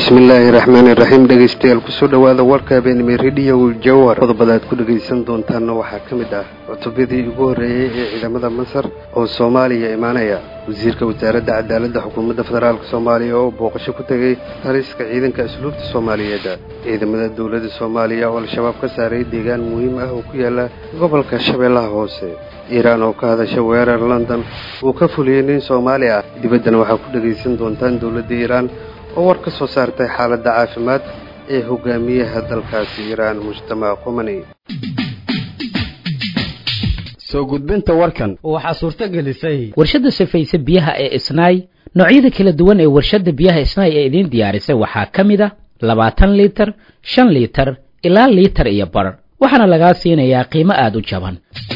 bismillaahi raxmaani raxiim dhegeystayaal kusoo dhowaada warka habeenimo rediyo jawar qodobada aad ku dhegaysan doontaanna waxaa ka mid ah cutubyadii ugu horreeyey ee ciidamada masar oo soomaaliya imaanaya wasiirka wasaaradda cadaaladda xukuumadda federaalk soomaaliya oo booqasho ku tegey taliska ciidanka asluubta soomaaliyeed ciidamada dowladda soomaaliya oo al-shabaab ka saaray deegaan muhiim ah oo ku yaala gobolka shabeellaha hoose iiraan oo ka hadasha weerar london uu ka fuliyey nin soomaali ah dibaddana waxaa ku dhegaysan doontaan dowladda iiraan oo war ka soo saartay xaaladda caafimaad ee hogaamiyaha dalkaasi iiraan mujtamac qumani soo gudbinta warkan waxaa suurto gelisay warshadda safayse biyaha ee isnaay noocyada kala duwan ee warshadda biyaha isnaay ee idiin diyaarisay waxaa ka mid a labaatan liitar shan liitar ilaa liitar iyo bar waxaana lagaa siinayaa qiimo aada u jaban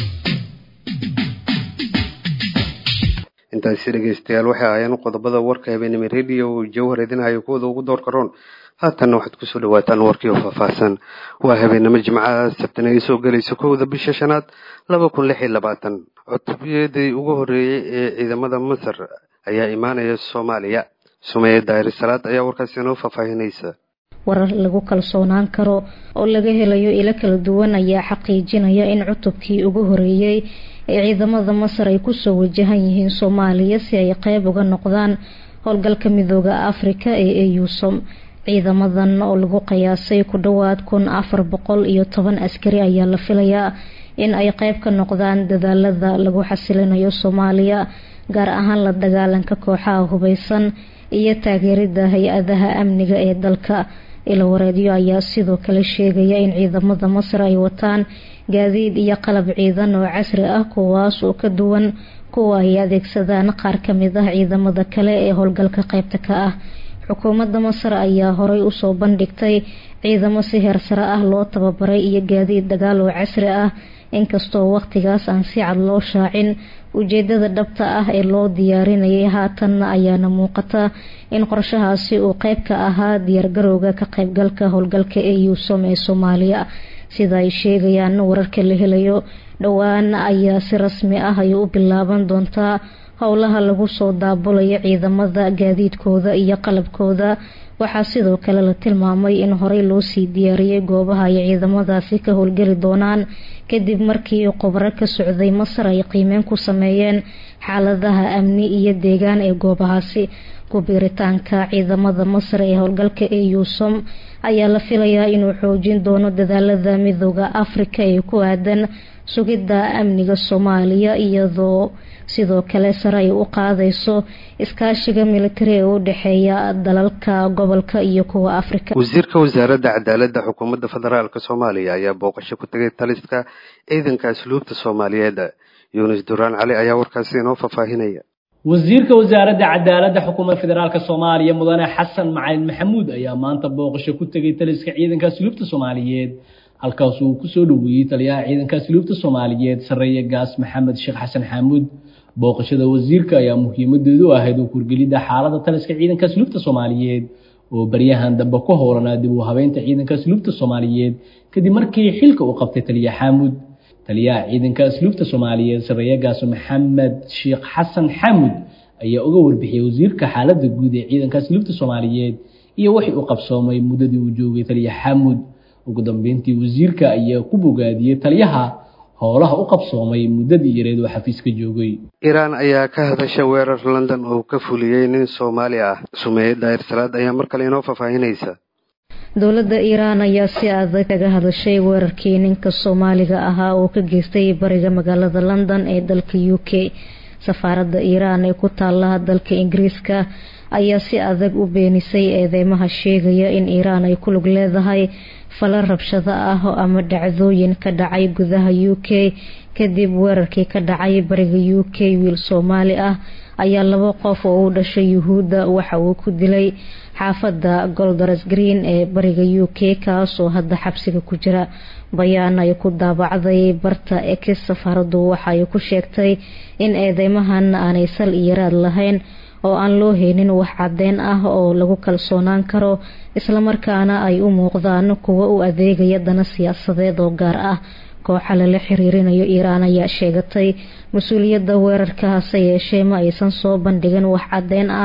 intaasi dhegaystayaal waxay ahaayeen qodobada warka habeenimo rediyo jawhar idinhayo kuwada ugu door karoon haatanna waxaad kusoo dhawaataan warkii oo faahfaahsan waa habeenimo jimcaha sabtan ay soo gelayso kowda bisha shanaad laba kun lix iyo labaatan cutubiyadii ugu horreeyey ee ciidamada masar ayaa imaanaya soomaaliya sumeeye daahir salaad ayaa warkaasi inoo faahfaahinaysa warar lagu kalsoonaan karo oo laga helayo ilo kala duwan ayaa xaqiijinaya in cutubkii ugu horeeyey ee ciidamada masar ay kusoo wajahan yihiin soomaaliya si ay qeyb uga noqdaan howlgalka midooda afrika ee eusom ciidamadan oo lagu qiyaasay ku dhowaad kun afar boqol iyo toban askari ayaa la filayaa in ay qeyb ka noqdaan dadaalada lagu xasilinayo soomaaliya gaar ahaan la dagaalanka kooxaha hubeysan iyo taageerida hay-adaha amniga ee dalka ilo wareedyo ayaa sidoo kale sheegaya in ciidamada masar ay wataan gaadiid iyo qalab ciidan oo casri ah kuwaas oo ka duwan kuwa ay adeegsadaan qaar kamid ah ciidamada kale ee howlgalka qeybta ka ah xukuumadda masar ayaa horey usoo bandhigtay ciidamo si heersare ah loo tababaray iyo gaadiid dagaal oo casri ah inkastoo waqtigaas aan si cad loo shaacin ujeedada dhabta ah ee loo diyaarinayay haatanna ayaana muuqata in qorshahaasi uu qeyb ka ahaa diyaargarowga ka qeybgalka howlgalka eusom ee soomaaliya sida ay sheegayaan wararka la helayo dhowaan ayaa si rasmi ah ay u bilaaban doontaa howlaha lagu soo daabulayo ciidamada gaadiidkooda iyo qalabkooda waxaa sidoo kale la tilmaamay in horey loosii diyaariyey goobaha ay ciidamadaasi ka howlgeli doonaan kadib markii khubaro ka socday masar ay qiimeyn ku sameeyeen xaaladaha amni iyo deegaan ee goobahaasi ku-biiritaanka ciidamada masar ee howlgalka eusom ayaa la filayaa inuu xoojin doono dadaalada midooda afrika ee ku aadan sugidda amniga soomaaliya iyadoo sidoo kale sare ay u qaadayso iskaashiga militari ee u dhexeeya dalalka gobolka iyo kuwa afrika wasiirka wasaaradda cadaaladda xukuumadda federaalk soomaaliya ayaa booqasho ku tegay taliska ciidanka asluubta soomaaliyeed yuunus duraan cali ayaa warkaasi inoo faahfaahinaya wasiirka wasaaradda cadaaladda xukuumadda federaalk soomaaliya mudane xasan macalin maxamuud ayaa maanta booqasho ku tegay taliska ciidanka asluubta soomaaliyeed halkaas uu kusoo dhoweeyey taliyaha ciidanka asluubta soomaaliyeed sareeye gaas maxamed sheekh xasan xaamuud booqashada wasiirka ayaa muhiimadeedu ahayd u kurgelidda xaalada taliska ciidanka asluubta soomaaliyeed oo baryahan dambe ku howlanaa dib u habeynta ciidanka asluubta soomaaliyeed kadib markii xilka uu qabtay taliya xaamuud taliyaha ciidanka asluubta soomaaliyeed sareeye gaas maxamed sheekh xasan xaamuud ayaa uga warbixiyey wasiirka xaalada guud ee ciidanka asluubta soomaaliyeed iyo wixii uu qabsoomay muddadii uu joogay taliya xaamuud ugu dambeyntii wasiirka ayaa ku bogaadiyey taliyaha howlaha u qabsoomay muddadii yareed oo xafiiska joogay iiraan ayaa ka hadasha weerar london oo ka fuliyey nin soomaali ah sumeeye daahir salaad ayaa mar kale inoo faahfaahinaysa dowladda iiraan ayaa si adag kaga hadashay weerarkii ninka soomaaliga ahaa oo ka geystay bariga magaalada london ee dalka u k safaaradda iiraan ee ku taala dalka ingiriiska ayaa si adag u beenisay eedeymaha sheegaya in iiraan ay ku lug leedahay fala rabshado ah ama dhacdooyin ka dhacay gudaha u k kadib weerarkii ka dhacay bariga u k wiil soomaali ah ayaa laba qof oo u dhashay yuhuudda waxa uu ku dilay xaafadda goldares green ee bariga u k kaas oo hadda xabsiga ku jira bayaan ay ku daabacday barta ex safaaraddu waxa ay ku sheegtay in eedeymahan aanay sal iyo raad lahayn oo aan loo heynin wax caddeyn ah oo lagu kalsoonaan karo islamarkaana ay u muuqdaan kuwa u adeegaya dana siyaasadeed oo gaar ah kooxa lala xiriirinayo iiraan ayaa sheegatay mas-uuliyadda weerarka hase yeeshee ma aysan soo bandhigin wax caddeyn ah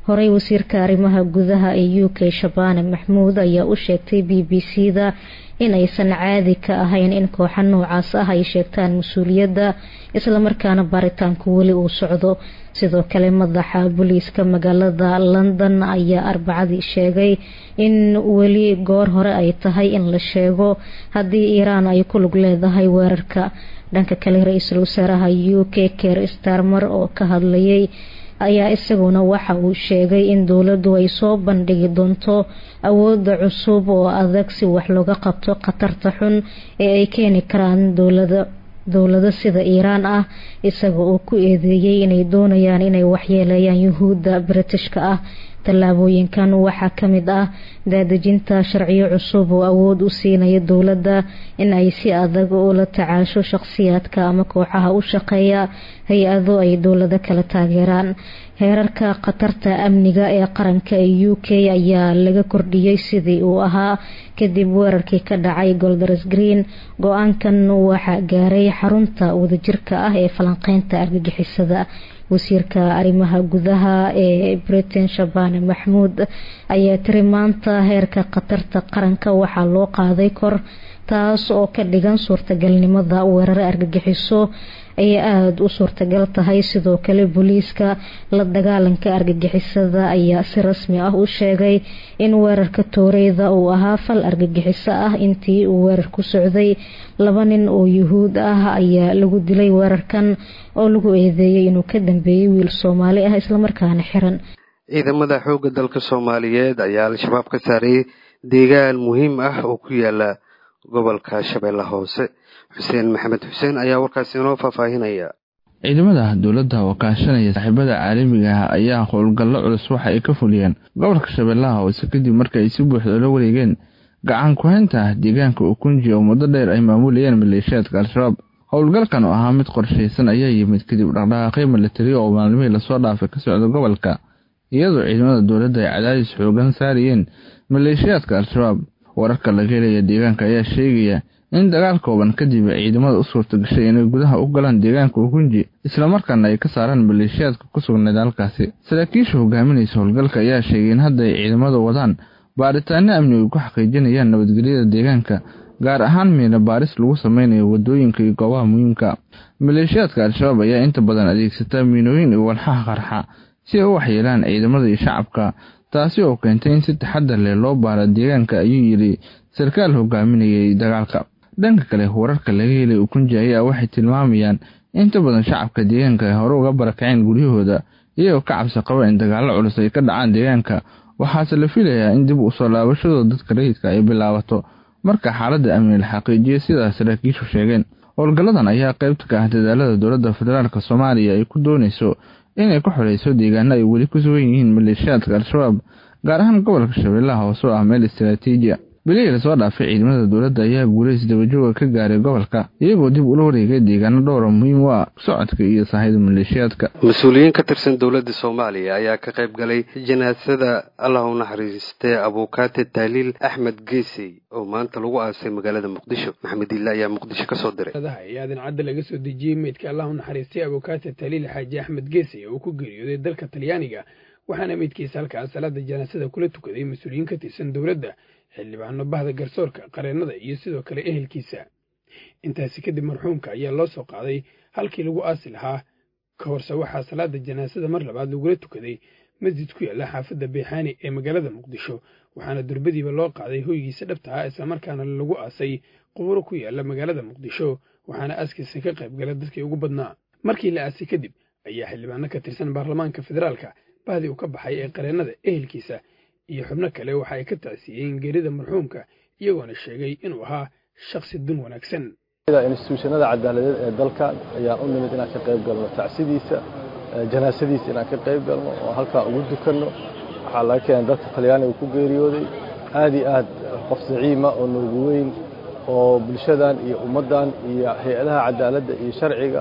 horey wasiirka arrimaha gudaha ee u k shabaane maxmuud ayaa u sheegtay b b c da inaysan caadi ka ahayn in kooxa noocaas ah ay sheegtaan mas-uuliyadda islamarkaana baaritaanku weli uu socdo sidoo kale madaxa booliiska magaalada london ayaa arbacadii sheegay in weli goor hore ay tahay in la sheego haddii iiraan ay ku lug leedahay weerarka dhanka kale ra-iisul wasaaraha u k ker starmer oo ka hadlayay ayaa isaguna waxa uu sheegay in dowladdu ay soo bandhigi doonto awooda cusub oo adag si wax looga qabto khatarta xun ee ay keeni karaan dowlada dowlado sida iiraan ah isaga oo ku eedeeyey inay doonayaan inay waxyeeleeyaan yuhuudda britishka ah tallaabooyinkan waxaa ka mid ah daadejinta sharciyo cusub oo awood u siinaya dowladda in ay si adag ula tacaasho shaqsiyaadka ama kooxaha u shaqeeya hay-ado ay dowlado kala taageeraan heerarka khatarta amniga ee qaranka ee u k ayaa laga kordhiyey sidii uu ahaa kadib weerarkii ka dhacay golders green go-aankan waxaa gaaray xarunta wadajirka ah ee falanqeynta argagixisada wasiirka arrimaha gudaha ee britain shabane maxmuud ayaa tiri maanta heerka khatarta qaranka waxaa loo qaaday kor taas oo ka dhigan suurtagalnimada weerare argagixiso ayay aada u suurtagal tahay sidoo kale booliiska la dagaalanka argagixisada ayaa si rasmi ah u sheegay in weerarka tooreyda uu ahaa fal argagixiso ah intii uu weerar ku socday laba nin oo yuhuud ah ayaa lagu dilay weerarkan oo lagu eedeeyay inuu ka dambeeyey wiil soomaali ah islamarkaana xiran ciidamada xoogga dalka soomaaliyeed ayaa al-shabaab ka saaray deegaan muhiim ah oo ku yaala gobolka shabeelle hoose xuseen maxamed xuseen ayaa warkaasi inoo faahfaahinaya ciidamada dowladda oo kaashanaya saaxiibada caalamiga ah ayaa howlgallo culus waxa ay ka fuliyeen gobolka shabeellaha hoose kadib marka ay si buuxda la wareegeen gacan ku-haynta deegaanka ukunji oo muddo dheer ay maamulayeen maleeshiyaadka al-shabaab howlgalkan oo ahaa mid qorshaysan ayaa yimid kadib dhaqdhaqaaqyo milatari oo maalmihii lasoo dhaafay ka socda gobolka iyadoo ciidamada dowladda ay cadaadis xoogan saarayeen maleeshiyaadka al-shabaab wararka laga helaya deegaanka ayaa sheegaya in dagaal kooban kadib ciidamada u suurta gashay inay gudaha u galaan deegaanka ukunji islamarkaana ay ka saaraan maleeshiyaadka ku sugnayd halkaasi saraakiisha hogaaminaysa howlgalka ayaa sheegay in hadda ay ciidamada wadaan baaritaano amni ay ku xaqiijinayaan nabadgelyada deegaanka gaar ahaan miina baaris lagu sameynayo wadooyinka iyo goobaha muhiimka maleeshiyaadka al-shabaab ayaa inta badan adeegsata miinooyin iyo walxaha qarxa si ay u waxyeelaan ciidamada iyo shacabka taasi oo keentay in si taxadar leh loo baara deegaanka ayuu yidhi sarkaal hogaaminayay dagaalka dhanka kale wararka laga helay ukunji ayaa waxay tilmaamayaan inta badan shacabka deegaanka ay hore uga barakaceen guryahooda iyagoo ka cabsi qaba in dagaallo culus ay ka dhacaan deegaanka waxaase la filayaa in dib usoo laabashadooda dadka rayidka ay bilaabato marka xaaladda amni la xaqiijiyo sidaas saraakiishu sheegeen howlgalladan ayaa qaybta ka ah dadaalada dowladda federaalk soomaaliya ay ku doonayso inay ku xoreyso deegaano ay weli ku sugan yihiin maleeshiyaadka al-shabaab gaar ahaan gobolka shabeellaha hoose oo ah meel istaraatiijiya bilihii lasoo dhaafay ciidamada dowladda ayaa guulays dabajooga ka gaaray gobolka iyagoo dib ula wareegay deegaano dhowra muhiim u ah socodka iyo sahayda maleeshiyaadka mas-uuliyiin ka tirsan dowladda soomaaliya ayaa ka qayb galay janaasada allah u naxariistee abuukaate taaliil axmed geesey oo maanta lagu aasay magaalada muqdisho maxamed ille ayaa muqdisho kasoo diray ee aadan cadda laga soo dejiyey meydka allah u naxariistay abuukaate taaliil xaaji axmed geesey oo ku geeriyooday dalka talyaaniga waxaana meydkiisa halkaas salaada janaasada kula tukaday mas-uuliyiin ka tirsan dowladda xildhibaano bahda garsoorka qareennada iyo sidoo kale ehelkiisa intaasi kadib marxuumka ayaa loo soo qaaday halkii lagu aasi lahaa ka horse waxaa salaada janaasada mar labaad lagula tukaday masjid ku yaalla xaafadda beexaani ee magaalada muqdisho waxaana durbadiiba loo qaaday hoygiisa dhabta ah islamarkaana lagu aasay quburo ku yaalla magaalada muqdisho waxaana aaskiisa ka qayb gala dadkii ugu badnaa markii la aasay kadib ayaa xildhibaano ka tirsan baarlamaanka federaalka bahdii uu ka baxay ee qareennada ehelkiisa iyo xubno kale waxa ay ka tacsiiyeen geerida marxuumka iyagoona sheegay inuu ahaa shakhsi dun wanaagsan instituushanada cadaaladeed ee dalka ayaan u nimid inaan ka qayb galno tacsidiisa janaasadiisa inaan ka qayb galno oo halkaa ugu dukanno waxaa laga keenay dalka talyaaniga ku geeriyooday aad iyo aad qof zaciima oo noogu weyn oo bulshadan iyo ummaddan iyo hay-adaha cadaaladda iyo sharciga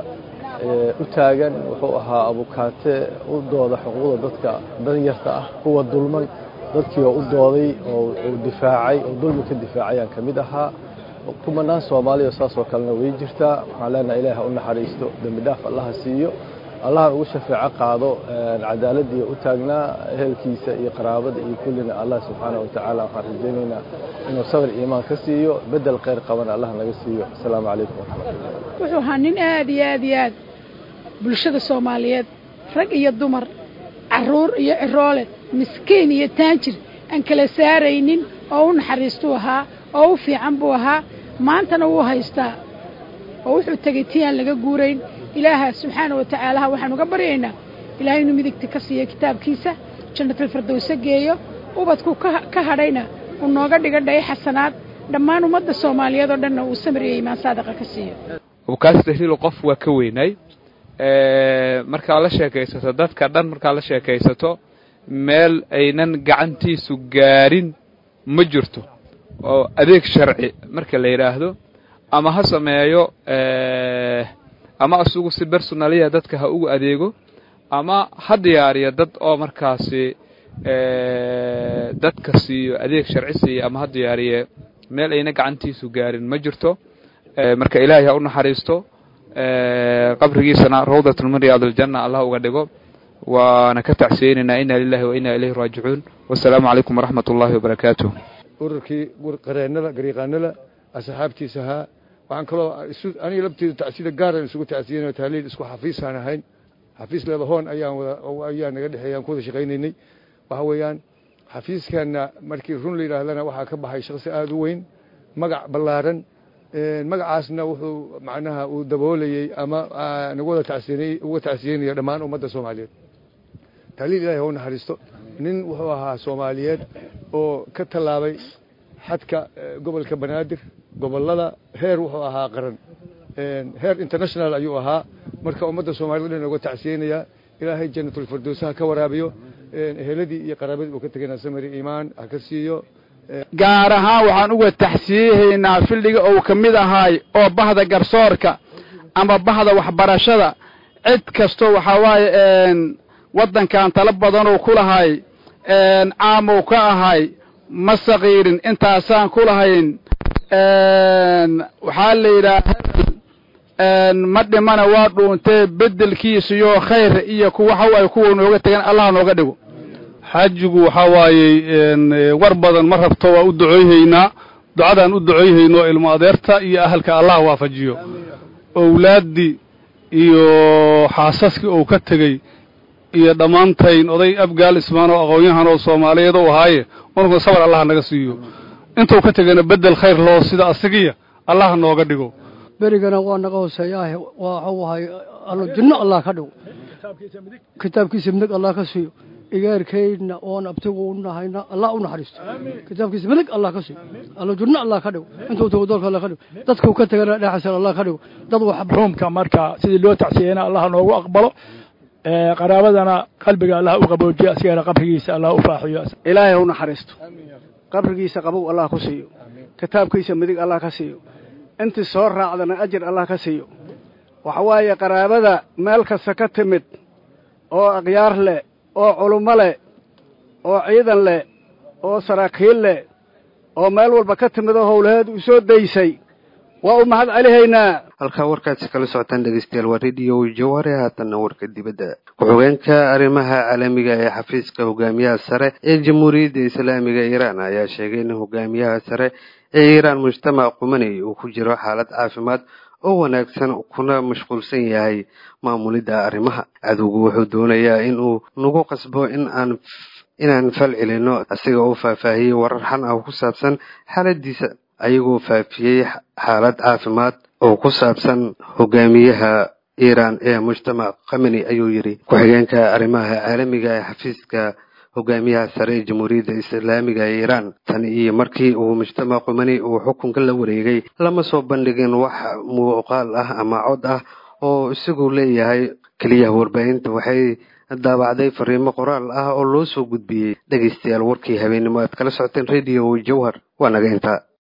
u taagan wuxuu ahaa abukaate u dooda xuquuqda dadka danyarta ah kuwa dulman dadkii oo u dooday oo uu difaacay oo dulmi ka difaacayaan ka mid ahaa kumanaan soomaaliya saasoo kalena way jirtaa waxaan leenahay ilaah ha u naxariisto dembi dhaaf allaha siiyo allahan ugu shafeeco qaado cadaaladii u taagnaa ehelkiisa iyo qaraabada iyo kullina allah subxaana wa tacaala waxaan rajaynaynaa inuu sabir iimaan ka siiyo bedel khayr qabana allah naga siiyo asalaamu calaykum waraxmatullah wuxuu ahaa nin aad iyo aad iyo aad bulshada soomaaliyeed rag iyo dumar carruur iyo ciroole miskiin iyo taanjir aan kala saaraynin oo u naxariistuu ahaa oo u fiican buu ahaa maantana wuu haystaa oo wuxuu tegey tii aan laga guurayn ilaaha subxaana wa tacaalaha waxaan uga baryaynaa ilaahay inuu midigta ka siiyo kitaabkiisa jannatalfardowse geeyo ubadku ka hadhayna uu nooga dhiga dhaye xasanaad dhammaan ummadda soomaaliyeed oo dhanna uu samir iyo iimaan saadaqa ka siiyo abukaasi tahliil qof waa ka weynay markaa la sheekaysato dadka dhan markaa la sheekaysato meel aynan gacantiisu gaarin ma jirto oo adeeg sharci marka la yidhaahdo ama ha sameeyo ama asugu si bersonaliya dadka ha ugu adeego ama ha diyaariyo dad oo markaasi dadka siiyo adeeg sharci siiyo ama ha diyaariye meel ayna gacantiisu gaarin ma jirto marka ilaahay ha u naxariisto qabrigiisana rawdatun min riyaad aljanna allah uga dhigo waana ka tacsiyeynaynaa ina lilahi wa ina ilayhi raajicuun wasalaamu calaykum waraxmat ullahi wabarakaatuh ururkii qareennada gariiqaanada asxaabtiisa ahaa waxaan kaloo aniga labteedu tacsida gaaran isugu tacsiyeynayo tahliil isku xafiisaan ahayn xafiis leedahoon ayaan wada ayaa naga dhexeeya aan ku wada shaqaynaynay waxa weeyaan xafiiskeenna markii run la yidhaahdana waxaa ka baxay shaqsi aada u weyn magac ballaaran magacaasna wuxuu macnaha uu daboolayey ama nagu wada tacsiinay uga tacsiyeynaya dhammaan ummadda soomaaliyeed tahliil ilahi ha u naxariisto nin wuxuu ahaa soomaaliyeed oo ka tallaabay xadka gobolka banaadir gobollada heer wuxuu ahaa qaran heer international ayuu ahaa marka ummadda soomaaliyed dhan uga tacsiyeynayaa ilaahay jannatulfirdowsaha ka waraabiyo eheladii iyo qaraabadii uu ka tegana samari iimaan ha ka siiyo gaar ahaan waxaan uga taxsiiyahaynaa fildhiga ou ka mid ahaay oo bahda garsoorka ama bahda waxbarashada cid kastoo waxaa waaye waddankan tala badanuu ku lahay caamow ka ahay ma sakiirin intaasaan ku lahayn waxaa la yidhaha ma dhimana waa dhuuntee beddelkiisaiyo khayr iyo waxa waaye kuwa nooga tegan allah nooga dhigo xaajigu waxaa waayey war badan ma rabto waa u ducooyhaynaa ducadaan u ducooyhayno ilmo adeerta iyo ahalka allah waafajiyo owlaaddii iyo xaasaskii uu ka tegey iyo dhammaantayn oday abgaal ismaan oo aqoon-yahan oo soomaaliyeed ou ahaaye unugna sabar allah naga siiyo intuu ka tegana beddel khayr loo sida asigiya allah nooga dhigo berigana waa naga hooseeyaah waxuu ahay allo jinno allah ka dhigo kitaabkiisa midig allah ka siiyo igaarkaydna oon abtigu u nahayna allah u naxariisto kitaabkiisa midig allah ka siiyo allo jinno allah ka dhigo intuu tago doolka allah ka dhigo dadkuu ka tegana dhexasan allah ka dhigo dad wax ruumka marka sidii loo tacsiyeyna allah noogu aqbalo qaraabadana qalbiga allah u qaboojiyo asigana qabrigiisa allah u faaxiyo ilaahay u naxariisto qabrigiisa qabow allah ku siiyo kitaabkiisa midig allah ka siiyo intii soo raacdana ajir allah ka siiyo waxa waaye qaraabada meel kasta ka timid oo akhyaar leh oo culummo leh oo ciidan leh oo saraakiil leh oo meel walba ka timid oo howlaheed u soo daysay waa u mahad celihaynaa halkaa warkaasi kala socotaan dhegeystayaal waa rediyo jawaare haatanna warka dibadda ku-xigeenka arrimaha caalamiga ee xafiiska hogaamiyaha sare ee jamhuuriyadda islaamiga iiraan ayaa sheegay in hogaamiyaha sare ee iiraan mujtamac qumaney uu ku jiro xaalad caafimaad oo wanaagsan kuna mashquulsan yahay maamulidda arrimaha cadowgu wuxuu doonayaa inuu nagu qasbo in aan inaan fal celinno asiga oo faahfaahiyey warar xan ah ku saabsan xaaladiisa ayagoo faafiyey xaalad caafimaad oo ku saabsan hogaamiyaha iiraan ee mujtamac kameni ayuu yidhi ku-xigeenka arrimaha caalamiga ee xafiiska hogaamiyaha sare ee jamhuuriyadda islaamiga ee iiraan tan iyo markii uu mujtamac qumani uu xukunka la wareegay lama soo bandhigin wax muuqaal ah ama cod ah oo isagu leeyahay keliya warbaahinta waxay daabacday fariimo qoraal ah oo loo soo gudbiyey dhegeystayaal warkii habeennimo aad kala socoteen radio jawhar waa naga intaa